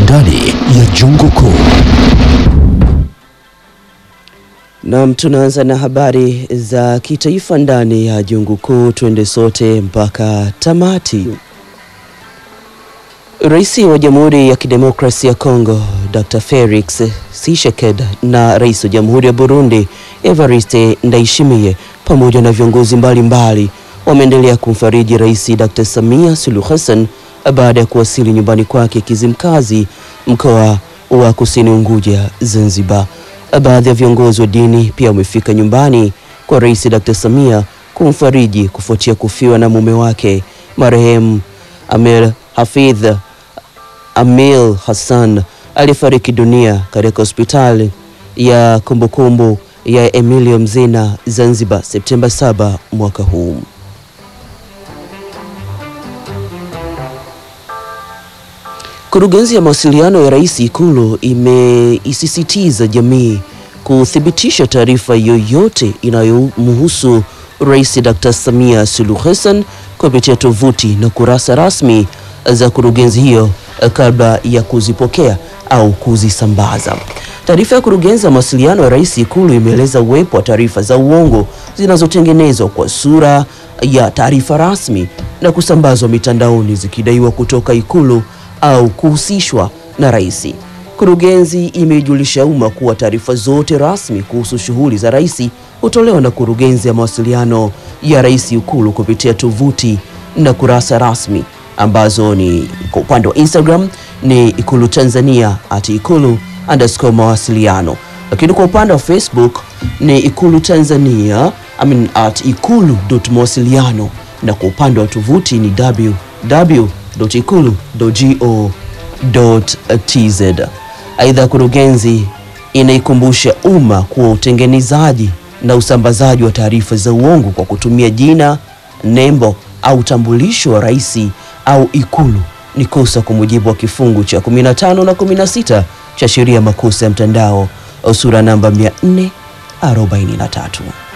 ndani ya Jungu Kuu. Naam, tunaanza na habari za kitaifa ndani ya Jungu Kuu. Twende sote mpaka tamati. Rais wa Jamhuri ya Kidemokrasia ya Kongo Dr. Felix Tshisekedi na Rais wa Jamhuri ya Burundi Evariste Ndayishimiye pamoja na viongozi mbalimbali wameendelea kumfariji Rais Dr. Samia Suluhu Hassan baada ya kuwasili nyumbani kwake Kizimkazi, mkoa wa Kusini Unguja, Zanzibar. Baadhi ya viongozi wa dini pia wamefika nyumbani kwa Rais Dr. Samia kumfariji kufuatia kufiwa na mume wake marehemu Amir Hafidh Amil Hassan alifariki dunia katika hospitali ya kumbukumbu ya Emilio Mzina Zanzibar Septemba 7 mwaka huu. Kurugenzi ya mawasiliano ya Rais Ikulu imeisisitiza jamii kuthibitisha taarifa yoyote inayomhusu Rais Dr. Samia Suluhu Hassan kupitia tovuti na kurasa rasmi za kurugenzi hiyo kabla ya kuzipokea au kuzisambaza. Taarifa ya kurugenzi ya mawasiliano ya Rais Ikulu imeeleza uwepo wa taarifa za uongo zinazotengenezwa kwa sura ya taarifa rasmi na kusambazwa mitandaoni zikidaiwa kutoka Ikulu au kuhusishwa na rais. Kurugenzi imeijulisha umma kuwa taarifa zote rasmi kuhusu shughuli za rais hutolewa na kurugenzi ya mawasiliano ya Rais Ikulu kupitia tovuti na kurasa rasmi ambazo ni kwa upande wa Instagram ni Ikulu Tanzania at ikulu underscore mawasiliano, lakini kwa upande wa Facebook ni Ikulu Tanzania I mean, at ikulu dot mawasiliano na kwa upande wa tovuti ni www.ikulu.go.tz. Aidha, kurugenzi inaikumbusha umma kuwa utengenezaji na usambazaji wa taarifa za uongo kwa kutumia jina, nembo au utambulisho wa rais au Ikulu ni kosa kwa mujibu wa kifungu cha 15 na 16 cha sheria ya makosa ya mtandao sura namba 443.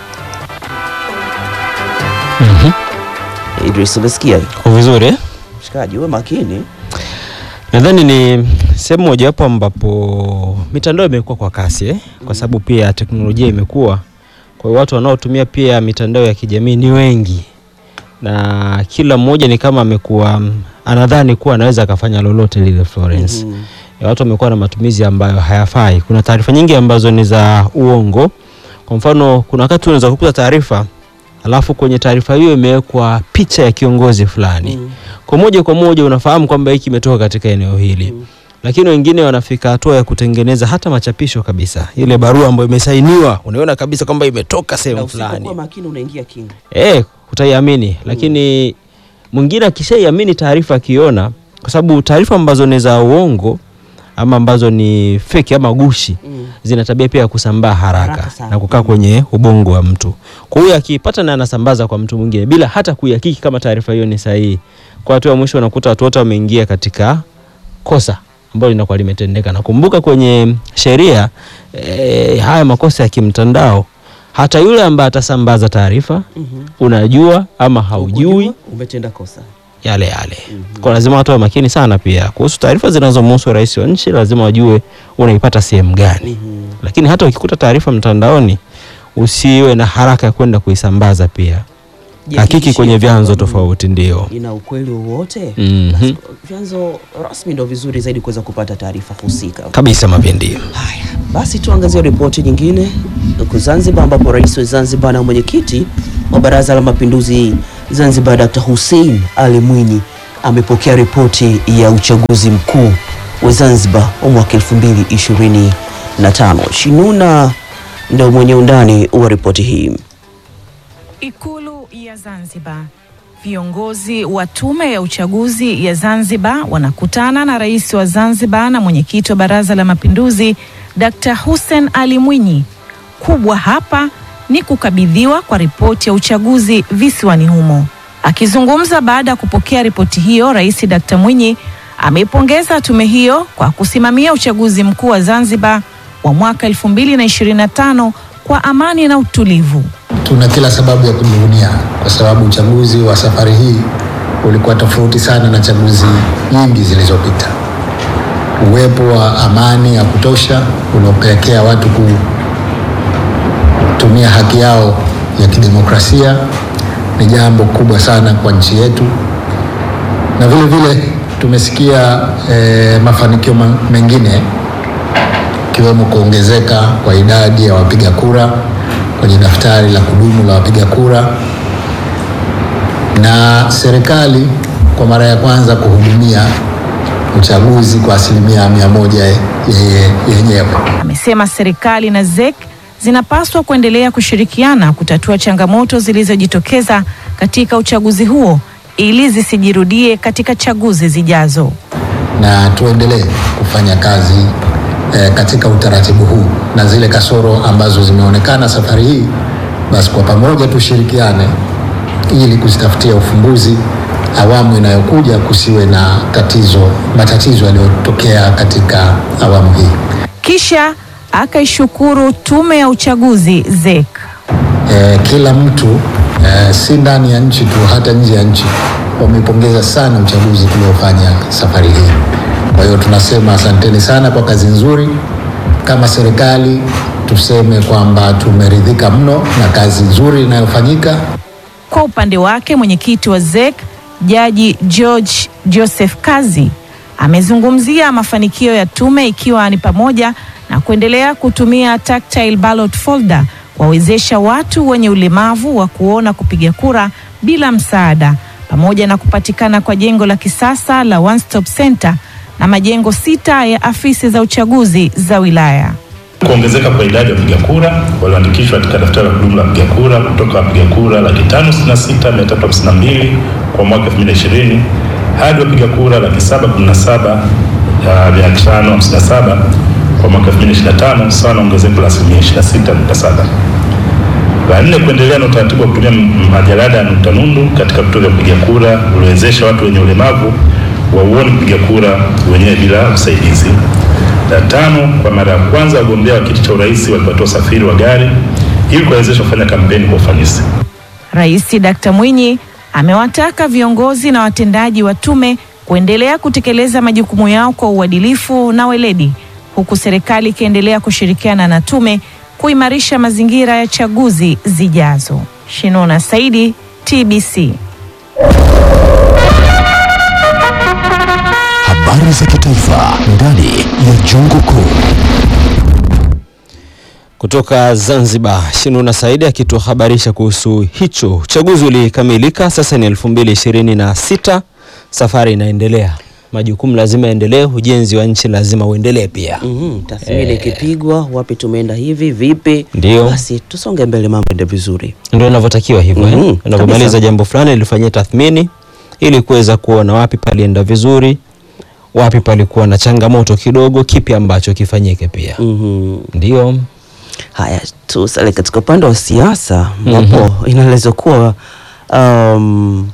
Idris, umesikia Kwa vizuri eh? mshikaji, uwe makini. Nadhani ni sehemu mojawapo ambapo mitandao imekuwa kwa kasi eh? Kwa sababu pia teknolojia imekuwa, kwa hiyo watu wanaotumia pia mitandao ya kijamii ni wengi, na kila mmoja ni kama amekuwa mm, anadhani kuwa anaweza akafanya lolote lile Florence. Mhm. Ya watu wamekuwa na matumizi ambayo hayafai. Kuna taarifa nyingi ambazo ni za uongo. Kwa mfano, kuna wakati unaweza kukuta taarifa alafu kwenye taarifa hiyo imewekwa picha ya kiongozi fulani Mm. kwa moja kwa moja unafahamu kwamba hiki kimetoka katika eneo hili Mm. lakini wengine wanafika hatua ya kutengeneza hata machapisho kabisa, ile barua ambayo imesainiwa unaona kabisa kwamba imetoka Na sehemu usipokuwa fulani makini unaingia kinga. eh, utaiamini. Lakini mwingine akishaiamini taarifa akiona, kwa sababu taarifa ambazo ni za uongo ama ambazo ni fake ama gushi Mm. zina tabia pia ya kusambaa haraka, Haraka sana. na kukaa kwenye ubongo wa mtu. Kwa hiyo akipata na anasambaza kwa mtu mwingine bila hata kuihakiki kama taarifa hiyo ni sahihi. Kwa hatua ya mwisho unakuta watu wote wameingia katika kosa ambalo linakuwa limetendeka. Nakumbuka kwenye sheria e, haya makosa ya kimtandao, hata yule ambaye atasambaza taarifa Mhm. unajua ama haujui Ukujua, umetenda kosa. yale yale. Kwa lazima watu wa makini sana pia kuhusu taarifa zinazomhusu rais wa nchi, lazima wajue unaipata sehemu gani. Mhm. Lakini hata ukikuta taarifa mtandaoni, usiwe na haraka ya kwenda kuisambaza pia. Hakiki Jihakikishie kwenye vyanzo kwamba tofauti, ndio. ina ukweli wowote. Mhm. Basi, Vyanzo rasmi ndio vizuri zaidi kuweza kupata taarifa husika. Kabisa mapindi. Haya, basi tuangazie ripoti nyingine huko Zanzibar, ambapo rais wa Zanzibar na mwenyekiti wa Baraza la Mapinduzi Zanzibar Dr. Hussein Ali Mwinyi amepokea ripoti ya uchaguzi mkuu wa Zanzibar wa mwaka 2025. Shinuna ndio mwenye undani wa ripoti hii. Ikulu ya Zanzibar. Viongozi wa tume ya uchaguzi ya Zanzibar wanakutana na rais wa Zanzibar na mwenyekiti wa Baraza la Mapinduzi Dr. Hussein Ali Mwinyi. Kubwa hapa ni kukabidhiwa kwa ripoti ya uchaguzi visiwani humo. Akizungumza baada ya kupokea ripoti hiyo, Rais Dr. Mwinyi ameipongeza tume hiyo kwa kusimamia uchaguzi mkuu wa Zanzibar wa mwaka 2025 kwa amani na utulivu. Tuna kila sababu ya kujivunia kwa sababu uchaguzi wa safari hii ulikuwa tofauti sana na chaguzi nyingi zilizopita. uwepo wa amani ya kutosha unaopelekea watu kutumia haki yao ya kidemokrasia ni jambo kubwa sana kwa nchi yetu, na vile vile tumesikia eh, mafanikio ma- mengine ikiwemo kuongezeka kwa idadi ya wapiga kura kwenye daftari la kudumu la wapiga kura na serikali kwa mara ya kwanza kuhudumia uchaguzi kwa asilimia mia moja yeye- yenyewe. Amesema serikali na ZEC zinapaswa kuendelea kushirikiana kutatua changamoto zilizojitokeza katika uchaguzi huo ili zisijirudie katika chaguzi zijazo. na tuendelee kufanya kazi eh, katika utaratibu huu na zile kasoro ambazo zimeonekana safari hii, basi kwa pamoja tushirikiane ili kuzitafutia ufumbuzi awamu inayokuja, kusiwe na tatizo matatizo yaliyotokea katika awamu hii. Kisha akaishukuru tume ya uchaguzi ZEC. eh, kila mtu eh, si ndani ya nchi tu, hata nje ya nchi wamepongeza sana uchaguzi tuliofanya safari hii. Kwa hiyo tunasema asanteni sana kwa kazi nzuri. Kama serikali tuseme kwamba tumeridhika mno na kazi nzuri inayofanyika. Kwa upande wake mwenyekiti wa ZEC Jaji George Joseph Kazi amezungumzia mafanikio ya tume ikiwa ni pamoja na kuendelea kutumia tactile ballot folder kuwawezesha watu wenye ulemavu wa kuona kupiga kura bila msaada pamoja na kupatikana kwa jengo la kisasa la One Stop Center na majengo sita ya afisi za uchaguzi za wilaya. Kuongezeka kwa idadi ya wapiga kura walioandikishwa katika daftari la kudumu la wapiga kura kutoka wapiga kura laki tano sitini na sita mia tatu hamsini na mbili kwa mwaka 2020 hadi wapiga kura laki saba kumi na saba uh, mia tano hamsini na saba kwa mwaka 2025 sawa na ongezeko la asilimia 26.7. La nne, kuendelea na utaratibu wa kutumia m- majalada ya nukta nundu katika vituo vya kupiga kura uliowezesha watu wenye ulemavu wa uoni kupiga kura wenyewe bila usaidizi. La tano, kwa mara ya kwanza wagombea wa kiti cha urais walipatiwa usafiri wa gari ili kuwawezesha kufanya kampeni kwa ufanisi. Rais Dkt. Mwinyi amewataka viongozi na watendaji wa tume kuendelea kutekeleza majukumu yao kwa uadilifu na weledi, huku serikali ikiendelea kushirikiana na tume kuimarisha mazingira ya chaguzi zijazo. Shinona Saidi, TBC. Habari za kitaifa ndani ya Jungu Kuu. Kutoka Zanzibar, Shinuna Saidi akituhabarisha kuhusu hicho. Uchaguzi ulikamilika, sasa ni 2026, safari inaendelea, majukumu lazima yaendelee, ujenzi wa nchi lazima uendelee pia. Mhm, tathmini ikipigwa, wapi tumeenda hivi vipi, Ndio. basi tusonge mbele, mambo ende vizuri. Ndio inavyotakiwa hivyo Mhm, eh? Unapomaliza kabisa. jambo fulani lifanyie tathmini ili kuweza kuona wapi palienda vizuri, wapi palikuwa na changamoto kidogo, kipi ambacho kifanyike pia. Mhm. Ndio. Haya, tusale katika upande wa siasa ambapo inaelezwa kuwa um,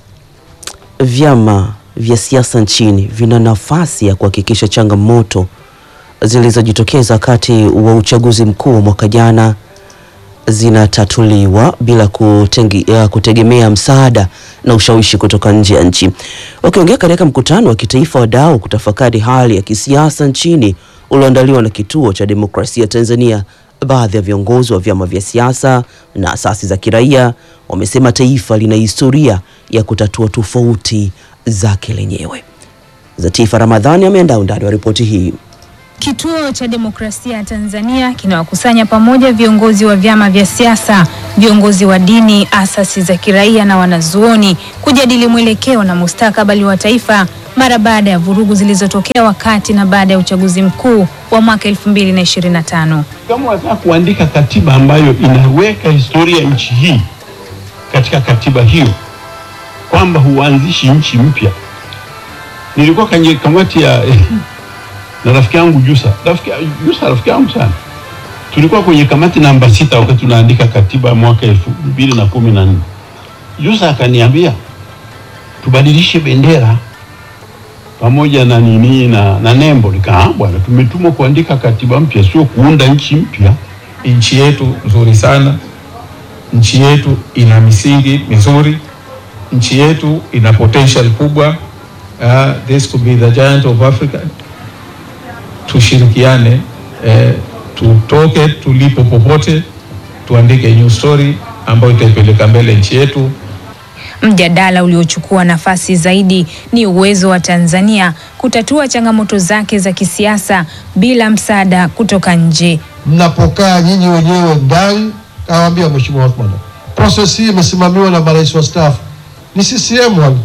vyama vya siasa nchini vina nafasi ya kuhakikisha changamoto zilizojitokeza wakati wa uchaguzi mkuu wa mwaka jana zinatatuliwa bila kutengi, ya kutegemea msaada na ushawishi kutoka nje ya nchi. Wakiongea katika mkutano wa kitaifa wa wadau kutafakari hali ya kisiasa nchini ulioandaliwa na Kituo cha Demokrasia Tanzania, baadhi ya viongozi wa vyama vya siasa na asasi za kiraia wamesema taifa lina historia ya kutatua tofauti zake lenyewe. Zatifa Ramadhani ameandaa undani wa ripoti hii. Kituo cha Demokrasia Tanzania kinawakusanya pamoja viongozi wa vyama vya siasa, viongozi wa dini, asasi za kiraia na wanazuoni kujadili mwelekeo na mustakabali wa taifa mara baada ya vurugu zilizotokea wakati na baada ya uchaguzi mkuu wa mwaka 2025. Kama wataka kuandika katiba ambayo inaweka historia ya nchi hii katika katiba hiyo, kwamba huanzishi nchi mpya. Nilikuwa kwenye kamati ya na rafiki yangu Jusa, rafiki Jusa, rafiki yangu sana, tulikuwa kwenye kamati namba sita wakati tunaandika katiba mwaka elfu mbili na kumi na nne. Jusa akaniambia tubadilishe bendera pamoja na nini na, na nembo. Nikaa bwana, tumetumwa kuandika katiba mpya, sio kuunda nchi mpya. Nchi yetu nzuri sana, nchi yetu ina misingi mizuri, nchi yetu ina potential kubwa. Uh, this could be the giant of Africa. tushirikiane eh, tutoke tulipo popote, tuandike new story ambayo itaipeleka mbele nchi yetu. Mjadala uliochukua nafasi zaidi ni uwezo wa Tanzania kutatua changamoto zake za kisiasa bila msaada kutoka nje. mnapokaa nyinyi wenyewe ndani, kawaambia Mheshimiwa Othman, process hii imesimamiwa na marais wa staafu ni CCM wale.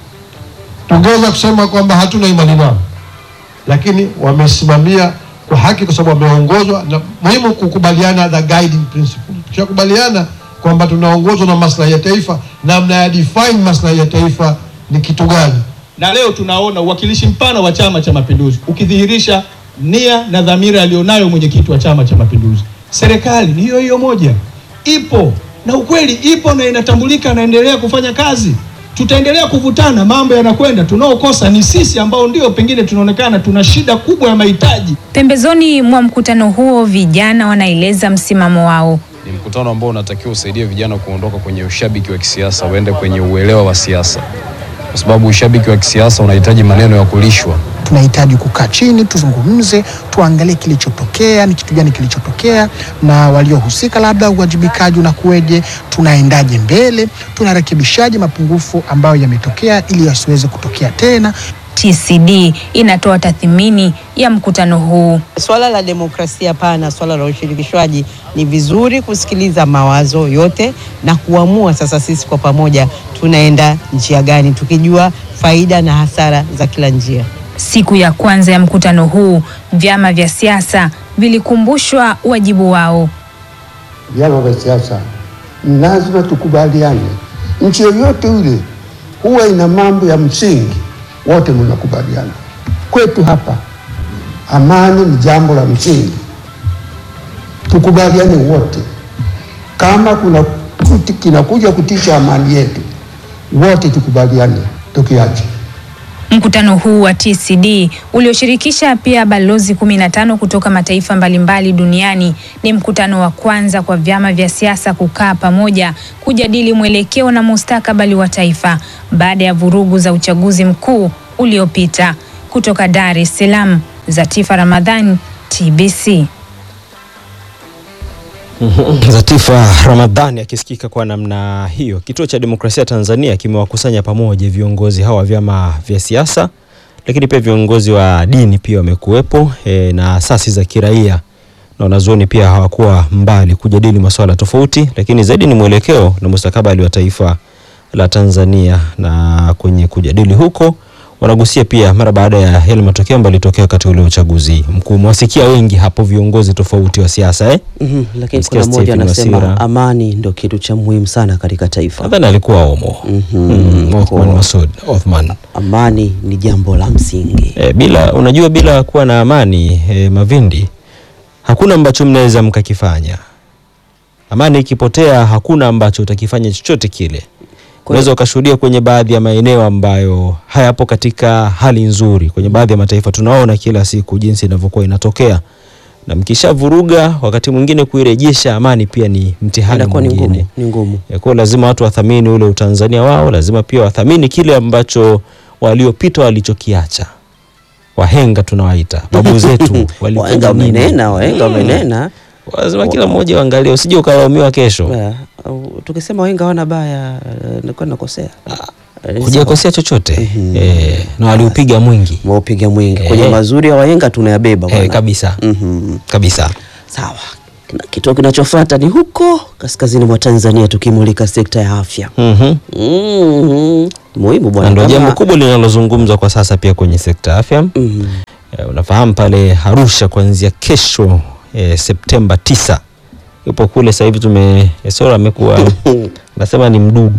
Tungeweza kusema kwamba hatuna imani nao, lakini wamesimamia kwa haki, kwa sababu wameongozwa na muhimu kukubaliana the guiding principle. Tukishakubaliana kwamba tunaongozwa na maslahi ya taifa, namna ya define maslahi ya taifa ni kitu gani? na leo tunaona uwakilishi mpana wa Chama cha Mapinduzi ukidhihirisha nia na dhamira aliyonayo mwenyekiti wa Chama cha Mapinduzi. Serikali ni hiyo hiyo moja, ipo na ukweli ipo na inatambulika, naendelea kufanya kazi. Tutaendelea kuvutana, mambo yanakwenda. Tunaokosa ni sisi ambao ndio pengine tunaonekana tuna shida kubwa ya mahitaji. Pembezoni mwa mkutano huo, vijana wanaeleza msimamo wao. Ni mkutano ambao unatakiwa usaidie vijana kuondoka kwenye ushabiki wa kisiasa, waende kwenye uelewa wa siasa, kwa sababu ushabiki wa kisiasa unahitaji maneno ya kulishwa. tunahitaji kukaa chini tuzungumze, tuangalie kilichotokea, ni kitu gani kilichotokea, na waliohusika, labda uwajibikaji unakuweje, tunaendaje mbele, tunarekebishaje mapungufu ambayo yametokea ili yasiweze kutokea tena. TCD inatoa tathmini ya mkutano huu. Swala la demokrasia pana, swala la ushirikishwaji, ni vizuri kusikiliza mawazo yote na kuamua sasa sisi kwa pamoja tunaenda njia gani, tukijua faida na hasara za kila njia. Siku ya kwanza ya mkutano huu, vyama vya siasa vilikumbushwa wajibu wao. vyama vya siasa ni lazima tukubaliane. Nchi yoyote ile huwa ina mambo ya msingi, wote mnakubaliana. Kwetu hapa amani ni jambo la msingi, tukubaliane wote. Kama kuna kuti, kinakuja kutisha amani yetu, wote tukubaliane, tukiache Mkutano huu wa TCD ulioshirikisha pia balozi 15 kutoka mataifa mbalimbali duniani ni mkutano wa kwanza kwa vyama vya siasa kukaa pamoja kujadili mwelekeo na mustakabali wa taifa baada ya vurugu za uchaguzi mkuu uliopita. Kutoka Dar es Salaam, Zatifa Ramadhan, TBC. Zatifa Ramadhani akisikika kwa namna hiyo. Kituo cha Demokrasia Tanzania kimewakusanya pamoja viongozi hawa wa vyama vya siasa, lakini pia viongozi wa dini pia wamekuwepo e, na asasi za kiraia na wanazuoni pia hawakuwa mbali kujadili masuala tofauti, lakini zaidi ni mwelekeo na mustakabali wa taifa la Tanzania, na kwenye kujadili huko wanagusia pia mara baada ya yale matokeo ambayo yalitokea wakati ule uchaguzi mkuu. Mwasikia wengi hapo viongozi tofauti wa siasa eh? Mhm, lakini Nasikia kuna mmoja Stephen anasema Wasira. amani ndio kitu cha muhimu sana katika taifa. Nadhani alikuwa Omo mm, Othman Masoud Othman. Amani ni jambo la msingi. E, bila unajua, bila kuwa na amani e, Mavindi, hakuna ambacho mnaweza mkakifanya. Amani ikipotea, hakuna ambacho utakifanya chochote kile. Unaweza ukashuhudia kwenye baadhi ya maeneo ambayo hayapo katika hali nzuri, kwenye baadhi ya mataifa tunaona kila siku jinsi inavyokuwa inatokea, na mkishavuruga, wakati mwingine kuirejesha amani pia ni mtihani Inakuwa ni mwingine. ngumu, ni ngumu. Ya kuwa lazima watu wathamini ule utanzania wao, lazima pia wathamini kile ambacho waliopita walichokiacha. Wahenga tunawaita babu zetu walipenda Wahenga nini? wamenena, wahenga Mm. wamenena. Lazima kila mmoja uangalie, usije ukalaumiwa kesho. Yeah, au- Tukisema wahenga hawana baya, eh, nilikuwa nakosea. Eh, Hujakosea chochote eh, na waliupiga mwingi, waupiga mwingi kwenye mazuri ya wahenga tunayabeba eh, bwana. kabisa Mhm. kabisa. Sawa. Na Kituo kinachofuata ni huko kaskazini mwa Tanzania, tukimulika sekta ya afya. Mhm. Mhm. Muhimu bwana. Na ndio kama- jambo kubwa linalozungumzwa kwa sasa pia kwenye sekta ya afya. Eh, unafahamu pale Arusha kuanzia kesho eh, Septemba tisa yupo kule sasa hivi tume Esora amekuwa nasema ni mdudu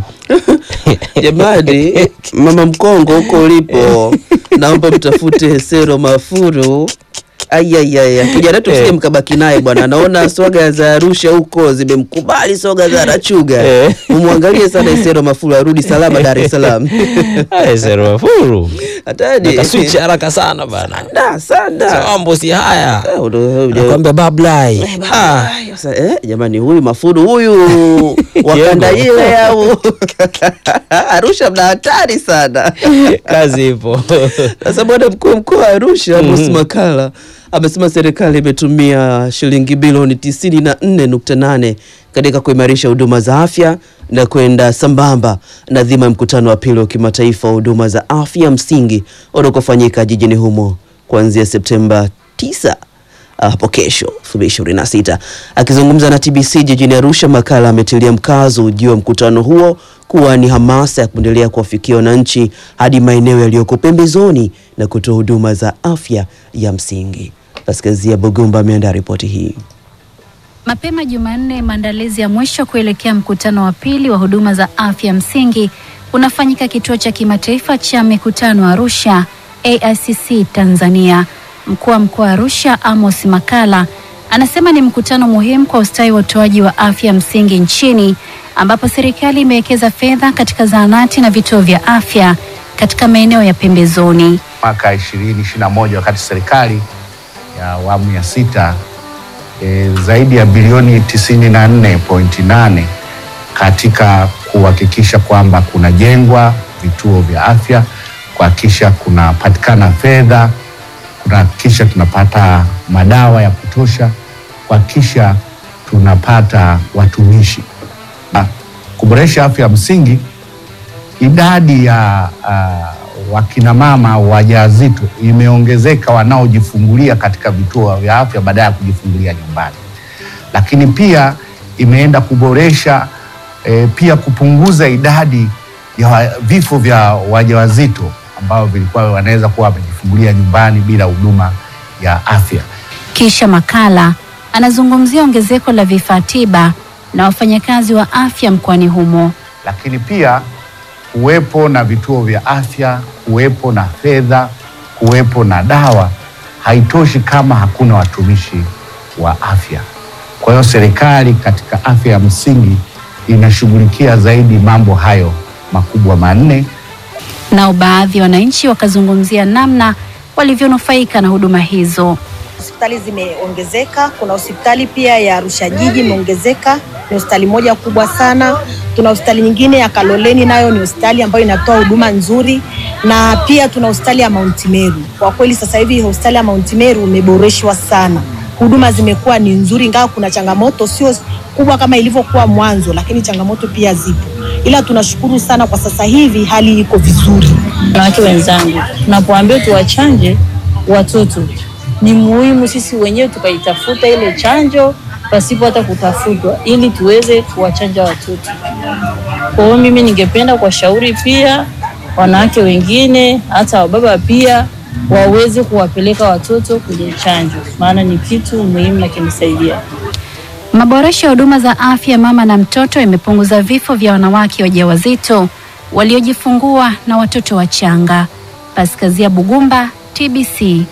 Jamani, mama mkongo huko ulipo, naomba mtafute Sero Mafuru. Ayayaya, kijana wetu sije mkabaki naye bwana, naona soga za Arusha huko zimemkubali soga za Rachuga. Umwangalie sana Sero Mafuru arudi salama Dar es Salaam. Eh, Sero Mafuru Hatari. nakaswichi haraka sana bana, Da, sana. mambo si haya, Eh, udo- udo- nakwambia bablai Ah. Sasa, eh, jamani huyu Mafuru huyu wakanda Yengo. ile au Arusha mna hatari sana. kazi ipo Sasa bwana mkuu wa mkoa wa Arusha Amos Mhm. Makala amesema serikali imetumia shilingi bilioni 94.8 katika kuimarisha huduma za afya na kwenda sambamba na dhima ya mkutano wa pili wa kimataifa wa huduma za afya msingi utakofanyika jijini humo kuanzia Septemba 9 hapo kesho 2026. Akizungumza na TBC jijini Arusha, Makala ametilia mkazo ujio wa mkutano huo kuwa ni hamasa ya kuendelea kuwafikia wananchi hadi maeneo yaliyoko pembezoni na kutoa huduma za afya ya msingi. Paskazia Bugumba ameandaa ripoti hii. Mapema Jumanne, maandalizi ya mwisho kuelekea mkutano wa pili wa huduma za afya msingi unafanyika kituo cha kimataifa cha mikutano Arusha, AICC Tanzania. Mkuu wa mkoa wa Arusha Amos Makala anasema ni mkutano muhimu kwa ustawi wa utoaji wa afya msingi nchini, ambapo serikali imewekeza fedha katika zahanati na vituo vya afya katika maeneo ya pembezoni. Mwaka 2021 wakati serikali ya awamu ya sita e, zaidi ya bilioni 94.8 katika kuhakikisha kwamba kunajengwa vituo vya afya, kuhakikisha kunapatikana fedha, kuhakikisha tunapata madawa ya kutosha, kuhakikisha tunapata watumishi. Na kuboresha afya ya msingi, idadi ya uh, wakinamama wajawazito imeongezeka wanaojifungulia katika vituo vya afya badala ya kujifungulia nyumbani, lakini pia imeenda kuboresha eh, pia kupunguza idadi ya wa- vifo vya wajawazito ambao vilikuwa wanaweza kuwa wamejifungulia nyumbani bila huduma ya afya. Kisha Makala anazungumzia ongezeko la vifaa tiba na wafanyakazi wa afya mkoani humo. lakini pia kuwepo na vituo vya afya, kuwepo na fedha, kuwepo na dawa haitoshi kama hakuna watumishi wa afya. Kwa hiyo serikali katika afya ya msingi inashughulikia zaidi mambo hayo makubwa manne. Nao baadhi ya wananchi wakazungumzia namna walivyonufaika na huduma hizo. Hospitali zimeongezeka. Kuna hospitali pia ya Arusha jiji imeongezeka, ni hospitali moja kubwa sana. Tuna hospitali nyingine ya Kaloleni, nayo ni hospitali ambayo inatoa huduma nzuri, na pia tuna hospitali ya Mount Meru. Kwa kweli sasa hivi hospitali ya Mount Meru imeboreshwa sana, huduma zimekuwa ni nzuri, ingawa kuna changamoto sio kubwa kama ilivyokuwa mwanzo, lakini changamoto pia zipo, ila tunashukuru sana kwa sasa hivi hali iko vizuri. Wanawake wenzangu, tunapoambiwa tuwachanje watoto, ni muhimu sisi wenyewe tukaitafuta ile chanjo pasipo hata kutafutwa, ili tuweze kuwachanja watoto. Kwa hiyo mimi ningependa kuwashauri pia wanawake wengine, hata wababa pia waweze kuwapeleka watoto kwenye chanjo, maana ni kitu muhimu na kimesaidia. Maboresho ya huduma za afya mama na mtoto yamepunguza vifo vya wanawake wajawazito waliojifungua na watoto wachanga. Paskazia Bugumba, TBC.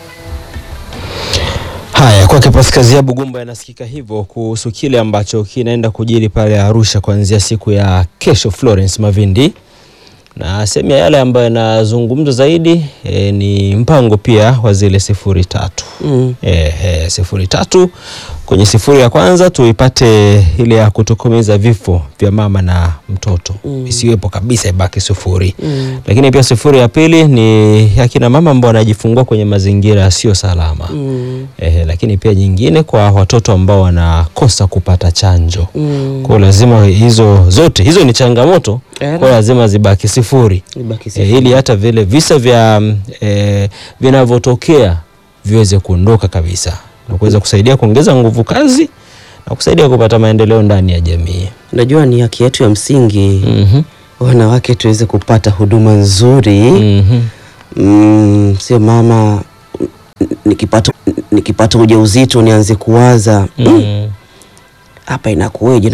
Haya, kwake Paskazia Bugumba yanasikika hivyo kuhusu kile ambacho kinaenda kujiri pale Arusha kuanzia siku ya kesho. Florence Mavindi na sehemu ya yale ambayo yanazungumzwa zaidi e, ni mpango pia wa zile sifuri tatu Mm. e, e, sifuri tatu. Kwenye sifuri ya kwanza tuipate ile ya kutokomeza vifo vya mama na mtoto Mm. isiwepo kabisa, ibaki sifuri Mm. lakini pia sifuri ya pili ni akina mama ambao wanajifungua kwenye mazingira yasiyo salama Mm. eh, lakini pia nyingine kwa watoto ambao wanakosa kupata chanjo Mm. kwa hiyo lazima hizo zote hizo ni changamoto Era. kwa hiyo lazima zibaki sifuri Ibaki eh, sifuri. ili hata vile visa vya mm, eh, vinavyotokea viweze kuondoka kabisa na kuweza kusaidia kuongeza nguvu kazi na kusaidia kupata maendeleo ndani ya jamii. Najua ni haki yetu ya msingi wanawake tuweze kupata huduma nzuri mm, sio mama n- nikipata nikipata ujauzito nianze kuwaza mm, hapa inakuweje